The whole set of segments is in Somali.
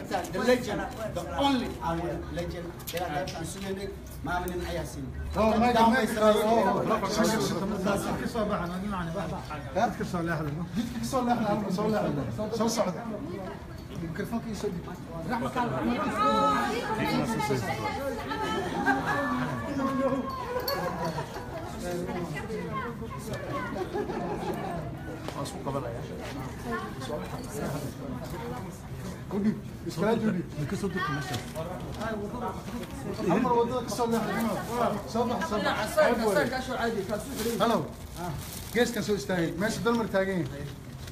qaybtaan the legend the only our legend ilaa qaybtaan sugaynay maaminin ayaa siin Oh, my God, my God. Oh, kasoo baxan adi macni bax kasoo leexda jidka kasoo leexda halka soo leexda soo socda mikrofoonka isoo dhig udhib iskala judhib kasoo durka meesha hal mar wadada kasoo leexda soo bax soo bax halow geeskan soo istaagay meesha dalmar taagan yahay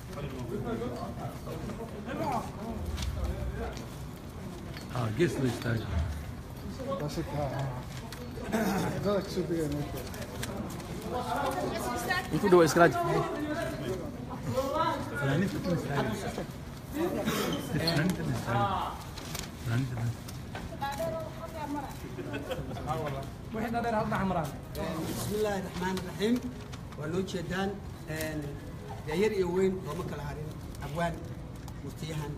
ah gees la istaaga That's it. Dada kasoo degaya meesha intuu dhawa iskalaaj fanaaniinta tan istaaga fanaaniinta tan istaaga fanaaniinta tan بسم الله الرحمن الرحيم ولو جدان داير يوين وما كلا هارين أبوان مفتيحان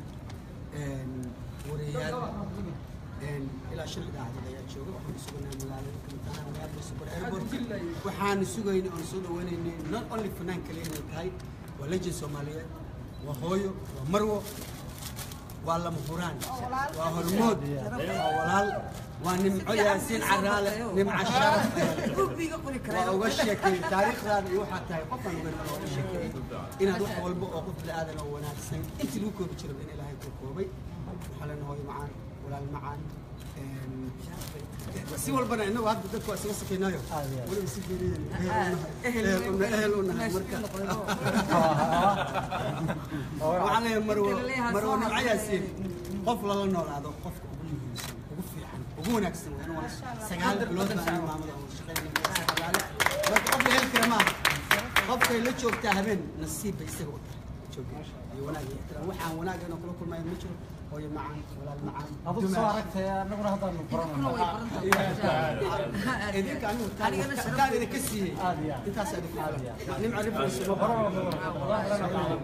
وريال إلى شل ده هذا داير شو وحنا سوينا ملالي كنا ملالي سوبر إيربورت وحنا سوينا أنصد وين not only فنان كلين هاي ولجن سومالية وهويو ومروه والله مهوران وهرمود وولال ونمعو ياسين عرالة نمع الشرف وأوغا شكي تاريخ هذا يوحى تاي قفا نقول أوغا شكي إن هذا وحا والبو أوقف لآذن أو وناكسن انت لوكو بجرب إن إلهي كوكوبي وحالا هوي معان ولا المعان si walbana inagu hadda dadku waa isaga sakaynayo weliba si geeriyeen eheluna eheluna marka waxaan leeyahay marwo marwo nimco yaasiin qof lala noolaado qofka ugu muhiimsan ugu fiican ugu wanaagsan waa inuu sagaal bilood baa aniga maamada oo shaqeynaya sagaale marka qof la heli kara maaha qofkay la joogtaa habeen nasiib bay isaga u tahay joogay iyo wanaag iyo ixtiraam waxaan wanaag inuu kula kulmayo ma jiro hooyo macaan walaal macaan adigu soo aragtay annaguna haddaanu idinka anigu taan idinka siiyey intaas idinku filan nimca rifayso ma baro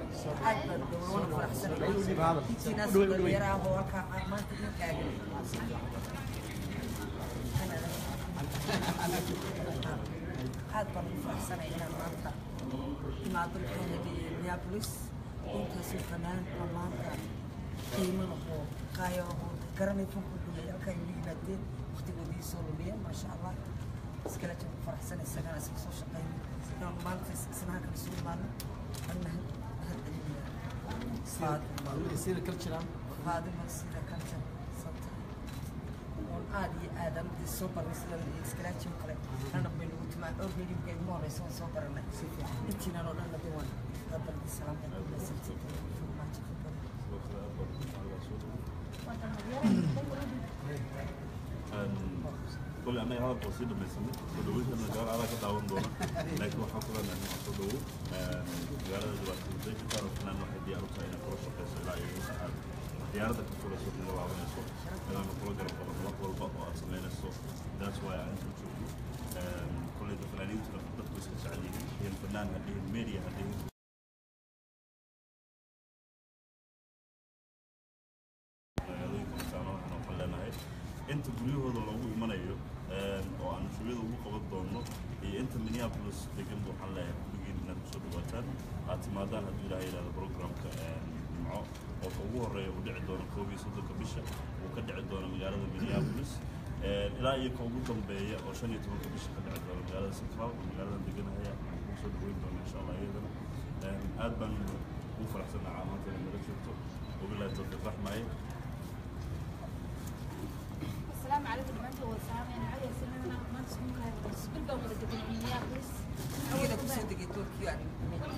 aad baan ugu faraxsanay inaan maanta imaado minneapolis intaasoo fanaan oo maanta qiimo lahoo qaayo lahoo garanay funku dhumay halkaa igu yimaadeen waqtigoodii soo lumiyeen maasha allah iskala jir ku faraxsanay isagana iska soo shaqeyn inaan maanta isnaha kala soo imaano anna mahad celinaya maalmada sida cultural faadima sida culture santa oon aad iyo aad aan dee soo baranay sida iskalaaji oo kale anna bay nagu timaa dhowr meelimka igu horeysa waan soo baranay intiinan oo dhan hadda waan qabalki salaamta kulasantay farmaajo كل أنا هذا بسيط بس سدوي كنا جار على كده داون دونا لكن واحد كنا نحن سدوي جار دلوقتي زي كده رحنا واحد يعرف هنا كل شيء بس لا يجوز ساعات ديارة كفر الصوت اللي وعمل الصوت أنا بقول جرب قبل وقت والبقى أصلين الصوت that's why أنا شوف كل الفنانين تلقى بس كسعدين هي الفنان هذه الميديا هذه inta guryahooda loogu imanayo oo aan shugada ugu qaban doono iyo inta minneapolis degan waxaan leeyahay kulligiin inaad kusoo dhawaataan aad timaadaan hadduu ilaahay yidhahdo programka jimco oo ka ugu horreeya uu dhici doono koob iyo soddonka bisha uu ka dhici doono magaalada minneapolis ilaa iyo ka ugu dambeeya oo shan iyo tobanka bisha ka dhici doono magaalada central oo magaalada deganahaya aan kugu soo dhaweyn doono insha allah iyadana aad baan ugu faraxsanahay maanta inay nala joogto wabilahi tawfiiq raxmaaye السلام عليكم دمانتي والسلام يعني عادي سنة ما تسمون كاي بس بالبا ولا تبين مينيابوليس كده kusoo degay Tokyo يعني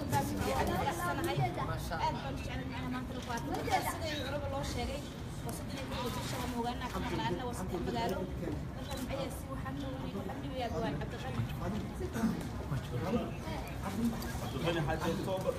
ما شاء الله عبد الغني حاجه اكتوبر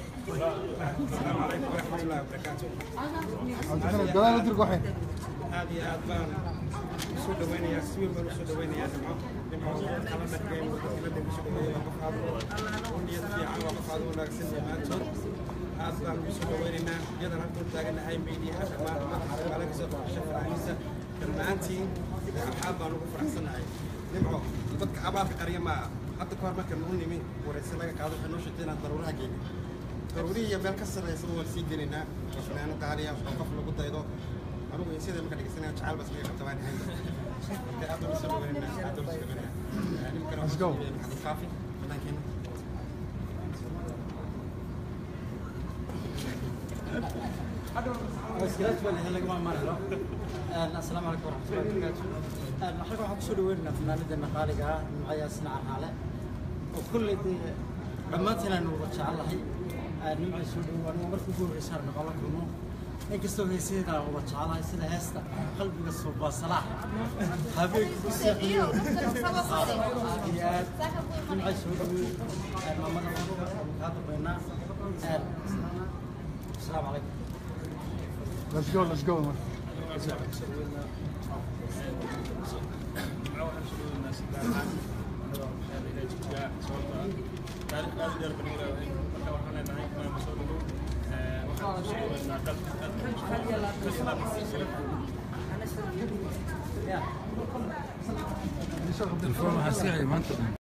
gadaal u dirg waxay aad iyo aad baan usoo dhaweynayaa si weyn baan usoo dhaweynayaa nimco nimco kala dhexgeen dibadda kusoo dhaweeya qof aad u niyad fiican waa qof aad u wanaagsan dhammaantood aad baan usoo dhaweynaynaa iyadan halkan taaganahay meediyaha dhammaan madaxa magaala kasoo faraxdiisa dhammaantiin aad baan ugu faraxsanahay nimco dadka abaalka qarya maa hadda kahor marka nagu nimi waraysi laga qaado waxay noo sheegtay inaan daruuraha geynin daruurihii iyo meel ka sarreysa waan sii gelaynaa oo fanaano qaaliya oo qof lagu daydo anugu iyo sidai marka dhegeysanaya jacayl bas laga qabta waan ahay marka aad baan usoo dhaweynaynaa aad baan usoo dhaweynayaa nimkana Let's go. maxamed faafi fanaankeena اسكلات ولا هلا ما مرحبا السلام عليكم ورحمه الله وبركاته حلقه waxaan kusoo dhaweynaynaa fanaanadeena qaaliga ah nimcaya sinaca xaale oo kulley dee dhammaantiin aynu wada jecelahay nimcay soo dhawo aniga markii ugu horreysa aan noqon la kulmo inkastoo heesadeeda aan wada jecelahay sida heesta qalbiga suubaa salaax habeenkii ku seexiyo aad iyo aad nimcay soo dhaweey maamada maamada waan kaa dambeynaa asalaamu calaykum Let's go, let's go. Yeah. الفورمة هسيحي ما انت